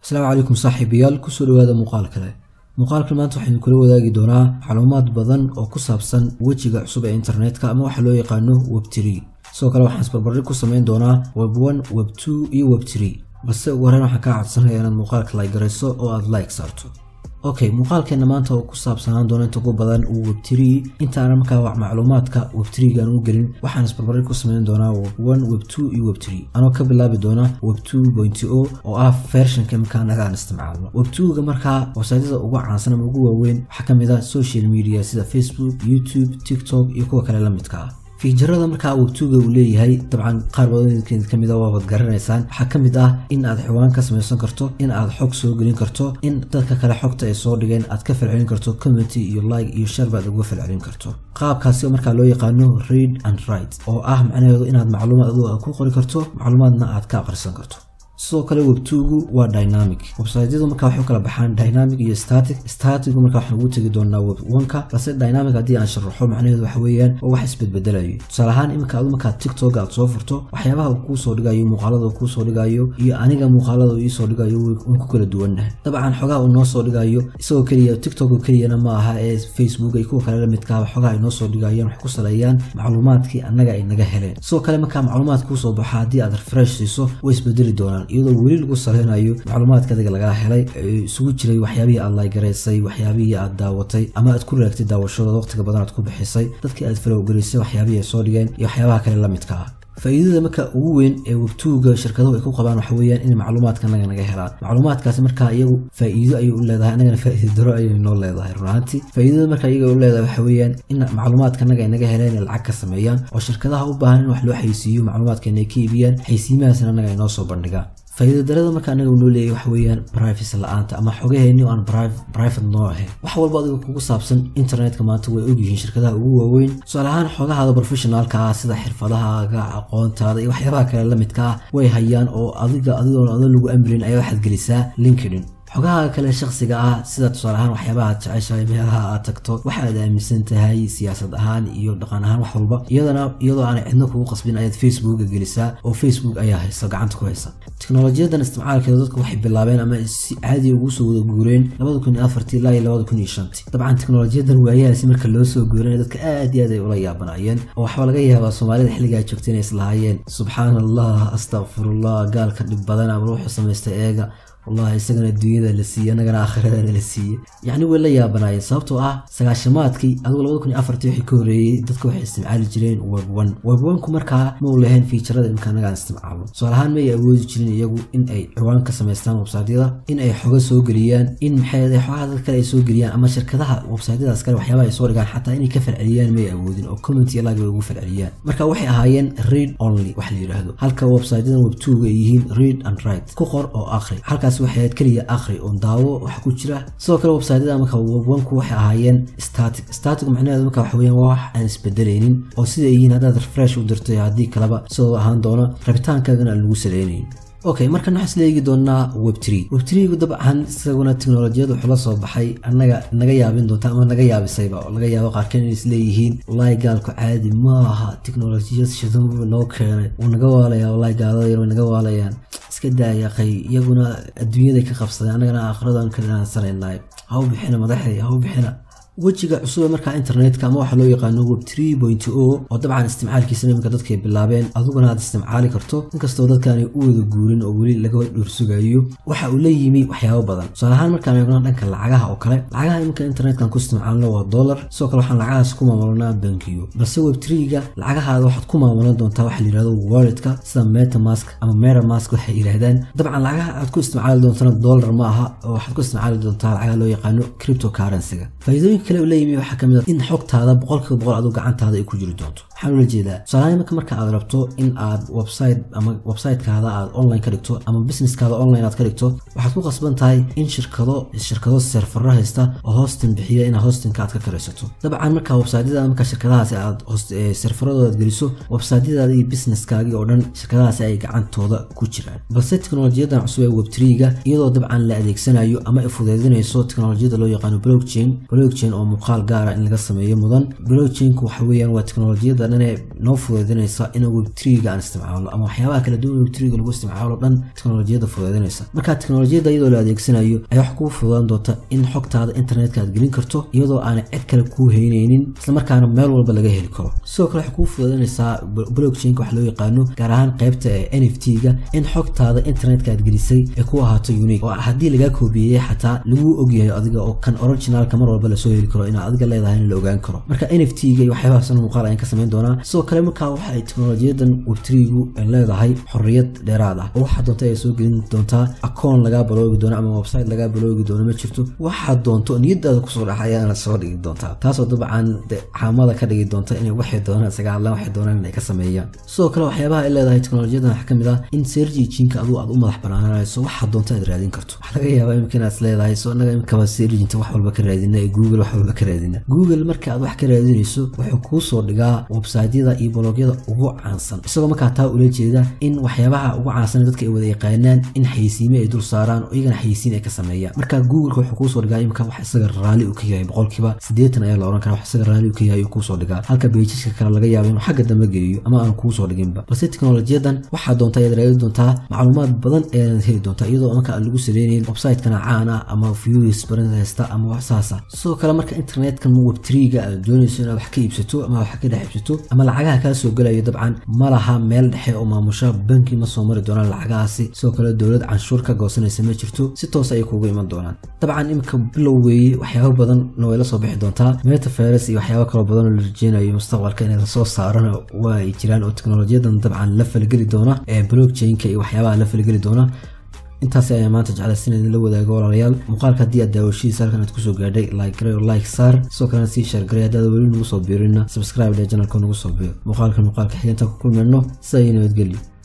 asalaamu calaykum saaxiibayaal kusoo dhawaada muuqaal kale muuqaalkan maanta waxaynu kula wadaagi doonaa macluumaad badan oo ku saabsan wejiga cusub ee internetka ama waxa loo yaqaano web tree sidoo kale waxaan isbarbardhig ku samayn doonaa web one web two iyo web tree balse ugu horreyn waxaan kaa codsanaya inaad muuqaalka like garayso oo aad like saarto okay muuqaalkeena maanta oo ku saabsanaan doona inta ugu badan uu web tree intaana markaa macluumaadka web treegaan u gelin waxaan isbarbardhig ku samayn doonaa web one web two iyo web tree anoo ka bilaabi doona web two point o oo ah versionka markaa anaga aan isticmaalno web two-ga markaa websaytyada ugu caansan ama ugu waaweyn waxaa ka mid ah social media sida facebook youtube tiktok iyo kuwa kale la midka ah fiijarada markaa webtuga uu leeyahay dabcan qaar badan kamid a waabad garanaysaan waxaa ka mid ah in aad xiwaan ka samaysan karto in aad xog soo gelin karto in dadka kale xogta ay soo dhigeen aad ka falcelin karto community iyo like iyo share baad uga falcelin karto qaabkaasi markaa loo yaqaano read and write oo ah macnaheedu inaad macluumaad adigu aad ku qori karto macluumaadna aad ka aqrisan karto sidoo kale webtugu waa dynamic websaytyadu markaa waxay u kala baxaan dynamic iyo static statigu markaa waxaan ugu tegi doonaa web oneka balse dynamic haddii aan sharaxo macnaheedu waxa weeyaan oo wax isbedbedelayo tusaale ahaan iminka adu markaa tiktok aad soo furto waxyaabaha uu kuu soo dhigayo muuqaalada uu kuu soo dhigayo iyo aniga muuqaalada uu iisoo dhigayo waan ku kala duwannahay dabcan xogaha uu noo soo dhigayo isagoo keliya tiktok oo keliyana ma aha ee facebook ay kuwa kale la midkaaba xogaha ay noo soo dhigayaan waxay ku saleeyaan macluumaadkii annaga ay naga heleen sidoo kale markaa macluumaad kuu soo baxo haddii aad refresh siiso way isbedeli doonaan iyadoo weli lagu saleynayo macluumaadka adiga lagaa helay isugu jiray waxyaabihii aad laygaraysay waxyaabihii aad daawatay ama aad ku raagtay daawashadooda waqtiga badan aad ku bixisay dadkii aad falowgelisay waxyaabihii ay soo dhigeen iyo waxyaabaha kale la midka ah faa'iidada marka ugu weyn ee webtuuga shirkaduhu ay ku qabaan waxa weeyaan in macluumaadka anaga naga helaan macluumaadkaasi markaa iyagu faa'iido ayay u leedahay annagana faa'iido daro ayay noo leedahay runaantii faa'iidada marka iyaga u leedahay waxa weeyaan in macluumaadka anaga ay naga heleen ay lacag ka sameeyaan oo shirkadaha u baahan in wax loo xaysiiyo macluumaadka inay ka iibiyaan xaysiimahaasna annaga ay noo soo bandhigaan faa'iida darada marka anaga noo leeyahy waxa weeyaan privacy la-aanta ama xogaheeni oo aan private noo ahayn wax walba adiga kugu saabsan internetka maanta way ogyihiin shirkadaha ugu waaweyn tusaale ahaan xogahaada professionaalka ah sida xirfadahaaga aqoontaada iyo waxyaabaha kale la midka ah way hayaan oo adiga adigoon adan lagu amrin ayaa waxaad gelisaa linkedin xogaha kale shakhsiga ah sida tusaale ahaan waxyaabaha aad jeceshahay meelaha aad tagto waxa aad aaminsan tahay siyaasad ahaan iyo dhaqan ahaan wax walba iyadana iyadoo aanay cidno kugu qasbin ayaad facebooka gelisaa oo facebook ayaa haysa gacanta ku haysa teknolojiyadan isticmaalkeeda dadku waxay bilaabeen ama si caadi ugu soo wada guureen labada kun iyo afartii ilaa iyo labada kun iyo shantii dabcan teknolojiyadan waayahaasi marka loo soo guuranay dadka aad iyo aad ay ula yaabanaayeen oo waxaa laga yaabaa soomaalida xilligaa joogtay inay islahaayeen subxaan allah astakfirullah gaalka dhib badan ama wuxuu samaystay eega wallahi isagana adduunyada la siiyey annagana aakhiradana la siiyey yacni way la yaabanaayeen sababtoo ah sagaashamaadkii adigu labada kun iyo afartii wixii ka horreeyey dadka waxay isticmaali jireen web one web one-ku markaa ma u lahayn fiijarada imka annaga aan isticmaalno tusaale ahaan ma ay awoodi jirin iyagu in ay ciwaan ka samaystaan websaytyada in ay xoga soo geliyaan in maxay xogaha dad kale ay soo geliyaan ama shirkadaha websaytyadaas kale waxyaabaha ay soo dhigaan xataa inay ka falceliyaan may awoodin oo comment iyo like bay ugu falceliyaan marka waxay ahaayeen read only wax la yidhaahdo halka websaytyadan web two-ga ay yihiin read and write ku qor oo akhri halkaas waxay ahayd keliya akhri oon daawo wax ku jira sidoo kale websaytyada marka webwanku waxay ahaayeen static static macnaheedu marka waxa weeyaan waa wax aan isbedelaynin oo sida ay yihiin haddaad refresh u dirto iyo haddii kaleba sidoo ahaan doono rabitaankaagana aan lagu salaynayn okay markan waxaan isla eegi doonaa web tree web treegu dabcan isaguna teknolojiyada wuxuu la soo baxay annaga naga yaabin doonta ama naga yaabisayba oo laga yaabo qaarkeen inay isleeyihiin wallahi gaalku caadi maaha teknolojiyad shidanbu noo keenay wuu naga waalayaa wallahi gaalada yar way naga waalayaan iska daayaqay iyaguna adduunyaday ka qabsadeen annagana aakhiradan ka dhanaansanaynaay ha u bixina madaxday ha u bixina wejiga cusube markaa internetka ama waxaa loo yaqaano web tree point o oo dabcan isticmaalkiisa iminka dadkay bilaabeen adiguna aad isticmaali karto inkastoo dadkaanay u wada guurin oo weli laga dhuursugayo waxa uu la yimi waxyaabo badan tusaale ahaan markaan eegno dhanka lacagaha oo kale lacagaha iminka internetkan ku isticmaalno waa dollar sidoo kale waxaan lacagahaas ku maamulnaa bankiyo balse web treega lacagahaada waxaad ku maamulan doontaa waxa la yidhahdo walletka sida metamask ama metamask waxay yidhahdaan dabcan lacagaha aad ku isticmaali doontana dollar ma aha oo waxaad ku isticmaali doontaa lacagaha loo yaqaano cryptocurrency-ga faa'iidooyinka kale la yimi waxaa ka mid a in xogtaada boqolkiiba boqol aduu gacantaada ay ku jiri doonto waxaan ula jeedaa tusaalahaan marka marka aad rabto in aad website ama websitekaada aad online ka dhigto ama businesskaada online aad ka dhigto waxaad ku qasban tahay in shirkado shirkado serfaro haysta oo hostin bixiya inaad hostinka aad ka karaysato dabcan marka websiteyada marka shirkadahaasi aad serfaradooda geliso websiteyadaada iyo businesskaagii oo dhan shirkadahaasi ay gacantooda ku jiraan balse teknolojiyadan cusub ee web treega iyadoo dabcan la adeegsanayo ama ay fudeydinayso teknolojiyada loo yaqaano blockchain blockchain oo muuqaal gaara in laga sameeyo mudan blockchainku waxa weeyaan waa teknolojiyada dhan ee noo fududeynaysa in web triga aan isticmaalno ama waxyaabaha kala duwan web triga lagu isticmaalo dhan teknolojiyadda fududeynaysa marka teknolojiyadda iyadoo la adeegsanayo ayaa wax kuu fududaan doonta in xogtaada internetka aad gelin karto iyadoo aanay cid kale kuu heyneynin islamarkaana meel walba laga heli karo sidoo kale waxay kuu fududeynaysaa blockchainka wax loo yaqaano gaar ahaan qaybta ee n f t-ga in xogtaada internetka aad gelisay ay ku ahaato unique oo haddii lagaa koobiyeyey xataa laguu ogyahay adiga oo kan originalka mar walba lasoo heli karo inaad adiga leedahay in la ogaan karo marka n f t-ga iyo waxyaabahaasna muuqaal ayaan ka samayn doonaa sidoo kale markaa waxa ay teknolojiyadan webtrigu ay leedahay xorriyad dheeraad ah oo waxaa doonta ay soo gelin doontaa akoon lagaa baloogi doono ama website lagaa baloogi doono ma jirto waxaad doonto niyadaada kusoo dhax ayaana soo dhigi doontaa taasoo dabcan caamada ka dhigi doonta inay waxay doonaan isaga hadlaan waxay doonaan inay ka sameeyaan sidoo kale waxyaabaha ay leedahay teknolojiyadan waxaa ka mid ah in sergi jinka aduu aad u madax banaananayso waxaad doonta aad raadin karto waxaa laga yaabaa imika inaad leedahay so annaga imikaba serginta wax walba ka raadina ee google wax walba ka raadina google marka aad wax ka raadinayso wuxuu kuu soo dhigaa websiteyada iyo blogyada ugu caansan isagoo markaa taa ula jeeda in waxyaabaha ugu caansan dadka ay wada yaqaanaan in xaysiime ay dul saaraan oo iyagana xaysiin ay ka sameeyaan marka googleka wuxuu kuusoo dhigaa imika wax isaga raalli u ka yahay boqolkiiba siddeetan ayaa la ohan kara wax isaga raalli u ka yahay uu kuusoo dhigaa halka beijiska kale laga yaabo inuu xagga dambe geeyo ama aanu kuusoo dhiginba balse teknolojiyadan waxaa doonta ayaad raadi doontaa macluumaad badan ayaad heli doontaa iyadoo marka aan lagu saleynayn website-kana caan ah ama views baran haysta ama wax saasa sidoo kale marka internetkan web3ga aad doonayso inaad wax ka iibsato ama wax ka dhex iibsato ama lacagaha kaa soo gelayo dabcan ma laha meel dhexe oo maamusha banki ma soo mari doonaan lacagahaasi sidoo kale dowlad canshuur ka goosanaysa ma jirto si toos ayay kuugu iman doonaan dabcan imika bilow weeye waxyaabo badanna way la soo bixi doontaa metavirus iyo waxyaabo kaloo badan oo la rajeynayo mustaqbalka inay lasoo saarana waa ay jiraan oo teknolojiyadan dabcan la falgeli doona ee blockchainka iyo waxyaabaha la falgeli doona intaasi ayaa maanta jeclaysan idin la wadaago walaalayaal muuqaalka haddii aad daawashadiisa halkan aad kusoo gaadhay like garay oo like saar sidoo kalena sii share garay haddaad weli nagu soo biirina subscribe dhe janalka nagu soo biir muuqaalka muuqaalka xiganta ku kulmayno sida iyo nabadgelyo